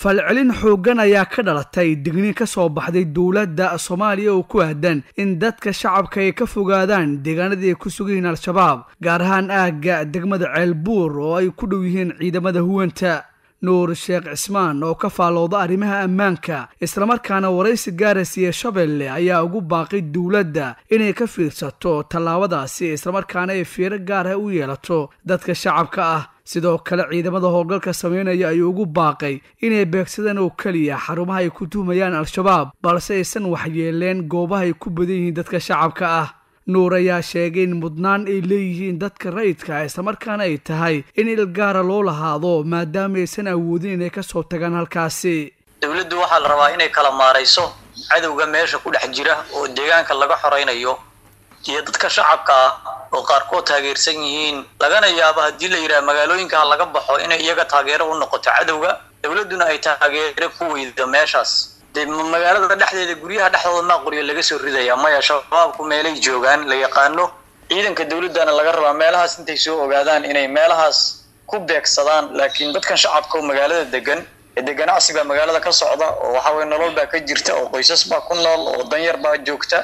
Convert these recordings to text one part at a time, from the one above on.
falcelin xooggan ayaa ka dhalatay digniin ka soo baxday dowladda soomaaliya oo ku aadan in dadka shacabka ay ka fogaadaan deegaanadii ay ku sugan yihiin al-shabaab gaar ahaan aagga degmada ceelbuur oo ay ku dhow yihiin ciidamada huwanta nuur sheekh cismaan oo ka faallooda arrimaha ammaanka islamarkaana waraysi gaarasiiya shabeelle ayaa ugu baaqay dowladda inay ka fiirsato tallaabadaasi islamarkaana ay fiiro gaar ah u yeelato dadka shacabka ah sidoo kale ciidamada howlgalka sameynaya ayuu ugu baaqay inay beegsadaan oo keliya xarumaha ay ku tuhmayaan al-shabaab balse aysan waxyeeleen goobaha ay ku badan yihiin dadka shacabka ah nuur ayaa sheegay in mudnaan ay leeyihiin dadka rayidka islamarkaana ay tahay in il gaara loo lahaado maadaama aysan awoodin inay kasoo tagaan halkaasi dowladdu waxaa la rabaa inay kala maarayso cadowga meesha ku dhex jira oo deegaanka laga xoraynayo iyo dadka shacabka ah oo qaarkood taageersan yihiin lagana yaabo haddii la yidhaha magaalooyinka ha laga baxo inay iyaga taageero u noqoto cadowga dowladduna ay taageero ku weydo meeshaas dee magaalada dhexdeeda guryaha dhexdooda maa qoryo laga soo ridaya maya shabaabku meelay joogaan la yaqaano ciidanka dowladdana laga rabaa meelahaas intay soo ogaadaan inay meelahaas ku beegsadaan laakiin dadkan shacabka oo magaalada degan ee dee ganacsi baa magaalada ka socda oo waxa weye nolol baa ka jirta oo qoysas baa ku nool oo danyar baa joogta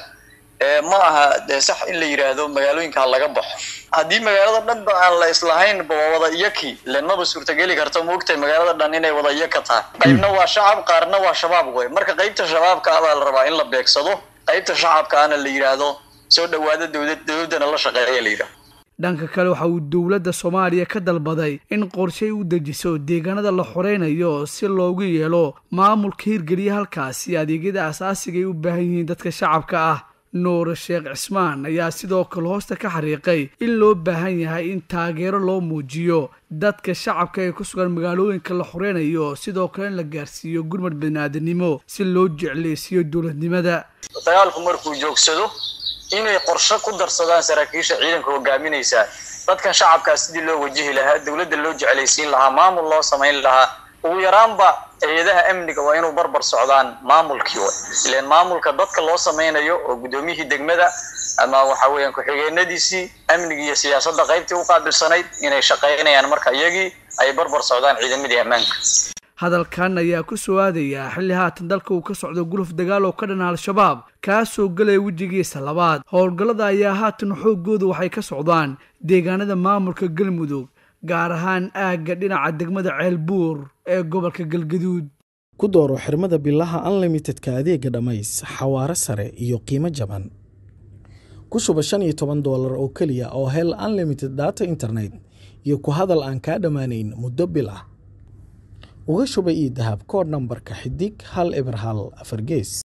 ma aha dee sax in la yidhaahdo magaalooyinka ha laga baxo haddii magaalada dhanba aan la islahayn waa wada iyaki len maba suurtageli karto maogtahay magaalada dhan inay wada iyaka tahay qaybna waa shacab qaarna waa shabaab wey marka qaybta shabaabka ah baa la rabaa in la beegsado qaybta shacabka ahna la yidhaahdo soo dhawaada dowlad dowladdana la shaqeeya la yidhahdo dhanka kale waxa uu dowladda soomaaliya ka dalbaday in qorshay u dejiso deegaanada la xoreynayo si loogu yeelo maamulka hirgeliya halkaasi adeegyada asaasiga ay u baahan yihiin dadka shacabka ah nuur sheekh cismaan ayaa sidoo kale hoosta ka xariiqay in loo baahan yahay in taageero loo muujiyo dadka shacabka ee ku sugan magaalooyinka la xoreynayo sidoo kale in la gaarsiiyo gurmad baniaadanimo si loo jeclaysiiyo dowladnimada dagaalku markuu joogsado inay qorshe ku darsadaan saraakiisha ciidanka hogaaminaysaa dadkan shacabkaa sidii loo wajihi lahaa dowladda loo jeclaysiin lahaa maamul loo samayn lahaa ugu yaraanba hay-adaha amniga waa inuu barbar socdaan maamulkii way ilan maamulka dadka loo samaynayo oo guddoomiyihii degmada ama waxa weeyaan ku-xigeenadiisii amniga iyo siyaasadda qaybtii u qaabilsanayd inay shaqaynayaan marka iyagii ay barbar socdaan ciidamadii ammaanka hadalkan ayaa ku soo aadayaa xilli haatan dalka uu ka socdo guluf dagaal oo ka dhana al-shabaab kaasoo galaya wejigiisa labaad howlgallada ayaa haatan xoogooda waxay ka socdaan deegaanada maamulka galmudug gaar ahaan aagga dhinaca degmada ceelbuur ee gobolka galgaduud ku dooro xirmada bilaha unlimitedka adeega dhammays xawaaro sare iyo qiimo jaban ku shuba shan iyo toban doolar oo keliya oo hel unlimited data internet iyo ku hadal aan kaa dhammaanayn muddo bil ah uga shuba io dahab kood nambarka xidig hal eber hal afar gees